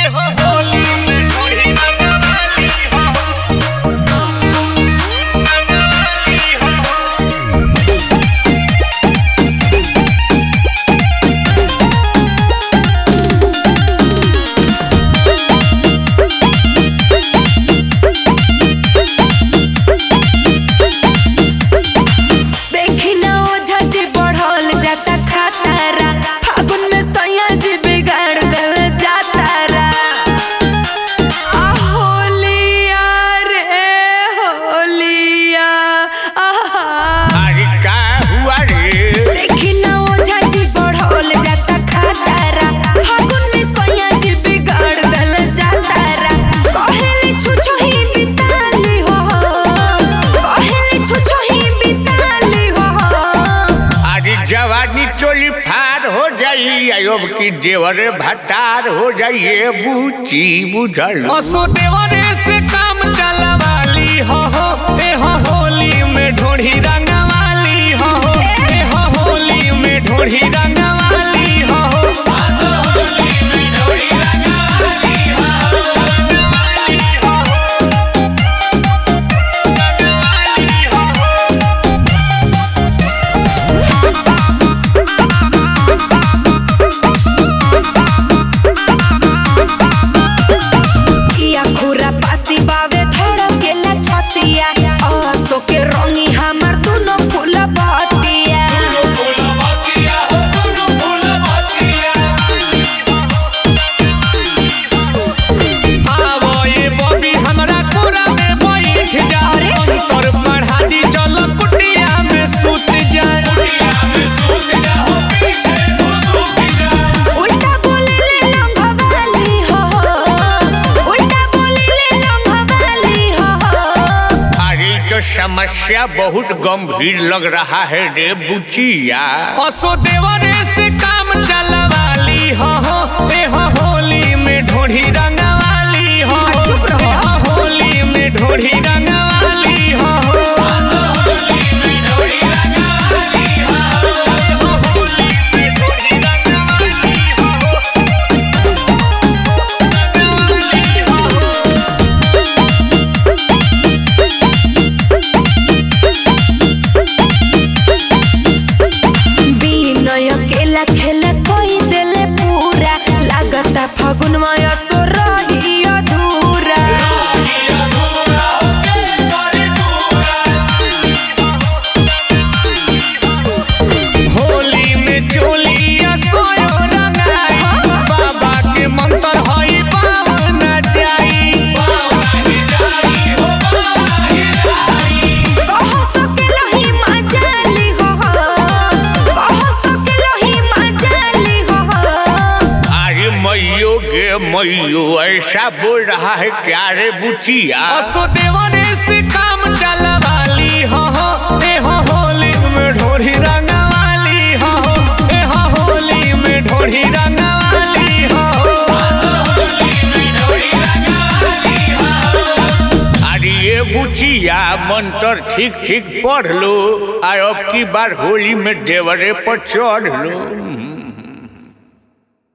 देखी ना ओझा जी बढ़ल जाता खतरा फागुन में सैया जी बिगाड़ देल जातारा आ होलिया रे होलिया आहा अरे का हुआ रे देखी ना ओझा जी बढ़ल जाता खतरा फागुन में सैया जी बिगाड़ देल जातारा कहेली छुछो ही बिताली हो कहेली छुछो ही बिताली हो अरे जवानी चोली फार हो जाई अयोब की देवर भतार हो जाइए बूची बुझल असो देवरे से काम चलवाली हो हो ए हो होली में ढोढ़ी रंगवाली हो हो ए हो होली में ढोढ़ी रंगवाली हो हो असो होली में ढोढ़ी रंगवाली हो हो। रंगवाली हो हो। रंगवाली हो हो। किया खुरा पाती बावे धड़केला छतिया आसो के रंगी हमर दुनो फूल बतिया आवो ये बॉबी हमरा कोरा में बैठ जा अरे? अंतर पढ़ा दी चल कुटिया में सूत जा कुटिया में सूत जा हो पीछे तू सूत जा उल्टा बोले ले लंघवाली हो उल्टा बोले ले लंघवाली हो अरे तो समस्या बहुत गंभीर लग रहा है रे बुचिया असो देवरे से काम चलवाली हो हो ए हो होली में ढोढ़ी रंगवाली हो हो चुप रहो। ए हो होली में ढोढ़ी रंगवाली हो हो असो होली में ढोढ़ी रंगवाली हो हो ए हो होली में ढोढ़ी रंगवाली हो हो रंगवाली हो हो बिनय केला खेला कोई देले पूरा लागता फागुन माया तो रही अधूरा होली में चोलिया सोयो रंगाई बाबा के मंत्र हई पावन जाई कहो सकेलो ही मजाली हो कहो सकेलो ही मजाली हो अरे मैयो गे मैयो ऐसा बोल रहा है क्या रे बुचिया असो देवरे से काम चलवाली हो हो ए हो होली में ढोढ़ी रंगवाली हो हो ए हो होली में ढोढ़ी रंगवाली हो अरे ये बुचिया मंत्र ठीक ठीक पढ़ लो और अब की बार होली में देवरे पर चढ़ लो